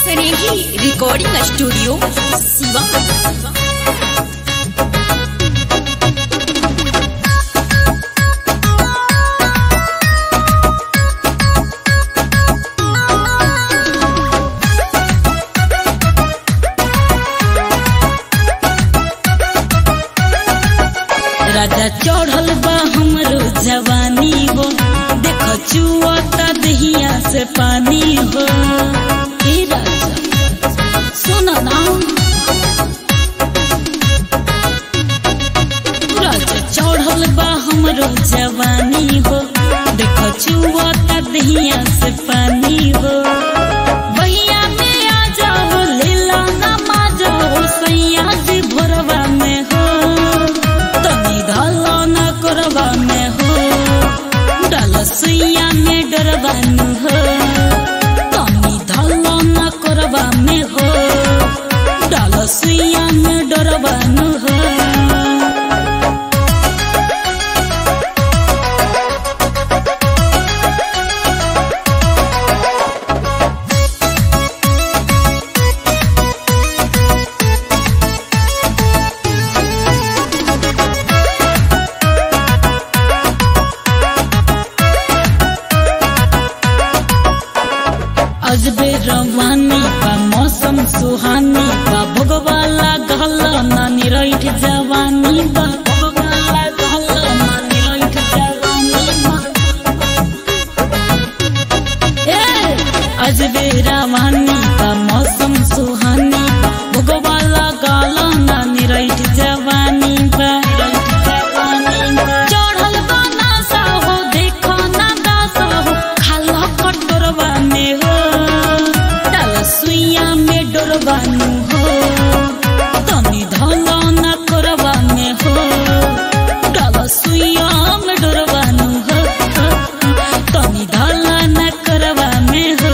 स्नेही recording studio Shiva Raja चढ़ल बा हमरो जवानी हो देख चुअता दहिया से पानी हो ए राजा सुन ना राजा चढ़ल बा हमरो जवानी हो देख चुअता दहिया से पानी हो भैया में आ जाओ लीला ना मा जाओ सैया जी भोरवा में हो तनी ढाला न करवा में हो डाल सुइया में डरवानु हो तनी ढाला न करवा में हो डाल सुइया में डरवानु हो अजबे रवानी बा मौसम सुहानी बा भोगवाला गहला नानी रैठ जवानी बा भोगवाला गहला नानी रैठ जवानी बा ए अजबे रवानी बा मौसम सुहानी बा भोगवाला गहला नानी रैठ जवानी बा रैठ जवानी बा चढ़ल बा नासा हो देखो ना दासा हो खाला कटोरवा में हो डाल सुइया में डोरबानु हो तनी धला ना करवा में हो डाल सुइया में डोरबानु हो तनी धला ना करवा में हो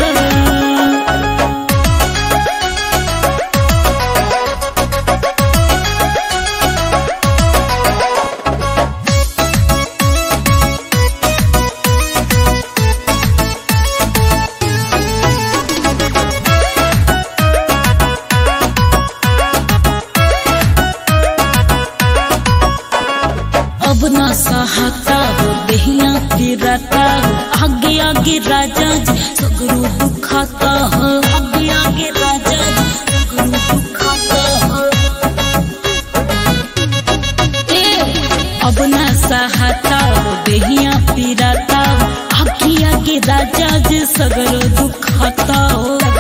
अब ना सहाता हो देहिया फिरता हो आगे आगे राजा जी सगरू दुखाता हो आगे आगे राजा जी सगरू दुखाता हो ए अब ना सहाता हो देहिया फिरता हो आगे आगे राजा जी सगरू दुखाता हो